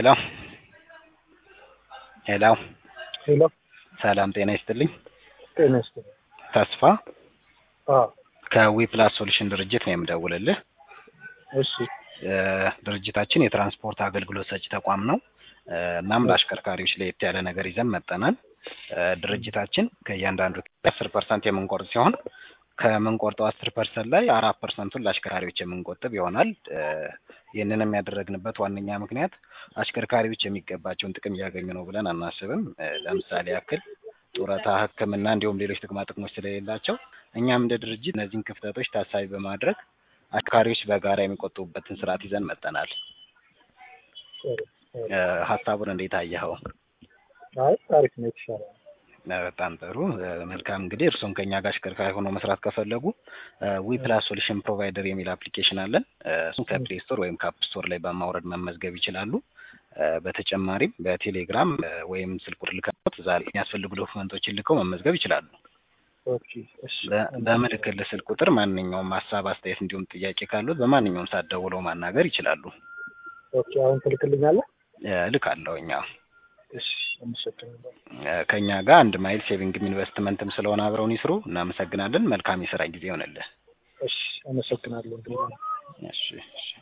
ሄሎ ሄሎ ሄሎ ሰላም ጤና ይስጥልኝ። ጤና ይስጥልኝ። ተስፋ አዎ ከዊፕላስ ሶሉሽን ድርጅት ነው የምደውልልህ። እሺ እ ድርጅታችን የትራንስፖርት አገልግሎት ሰጪ ተቋም ነው። እ እናም ለአሽከርካሪዎች ለየት ያለ ነገር ይዘን መጠናል። እ ድርጅታችን ከእያንዳንዱ አስር ፐርሰንት የምንቆርጥ ሲሆን ከምንቆርጠው አስር ፐርሰንት ላይ አራት ፐርሰንቱን ለአሽከርካሪዎች የምንቆጥብ ይሆናል። እ ይህንንም ያደረግንበት ዋነኛ ምክንያት አሽከርካሪዎች የሚገባቸውን ጥቅም እያገኙ ነው ብለን አናስብም። እ ለምሳሌ ያክል ጡረታ፣ ሕክምና እንዲሁም ሌሎች ጥቅማ ጥቅሞች ስለሌላቸው እኛም እንደ ድርጅት እነዚህን ክፍተቶች ታሳቢ በማድረግ አሽከርካሪዎች በጋራ የሚቆጥቡበትን ስርዓት ይዘን መጠናል። ጥሩ ጥሩ። እ ሀሳቡን እንዴት አየኸው? አይ አሪፍ ነው፣ የተሻለ ነው። እ በጣም ጥሩ እ መልካም እንግዲህ እርስዎም ከኛ ጋር አሽከርካሪ ሆኖ መስራት ከፈለጉ ዊ ፕላስ ሶሉሽን ፕሮቫይደር የሚል አፕሊኬሽን አለን። እ እሱን ከፕሌይ ስቶር ወይም ከአፕ ስቶር ላይ በማውረድ መመዝገብ ይችላሉ። እ በተጨማሪም በቴሌግራም እ ወይም ስልክ ቁጥር ልከውት እዛ ላይ የሚያስፈልጉ ዶክመንቶችን ልከው መመዝገብ ይችላሉ። ኦኬ እሺ። በ- በምልክልህ ስልክ ቁጥር ማንኛውም ሀሳብ፣ አስተያየት እንዲሁም ጥያቄ ካሉት በማንኛውም ሰዓት ደውለው ማናገር ይችላሉ። ኦኬ አሁን ትልክልኛለህ? እ እልካለሁ እኛ እሺ አመሰግናለሁ። እ ከእኛ ጋር አንድ ማይል ሴቪንግም ኢንቨስትመንትም ስለሆነ አብረውን ይስሩ። እናመሰግናለን። መልካም የስራ ጊዜ ይሆንልህ። እሺ አመሰግናለሁ። እሺ እሺ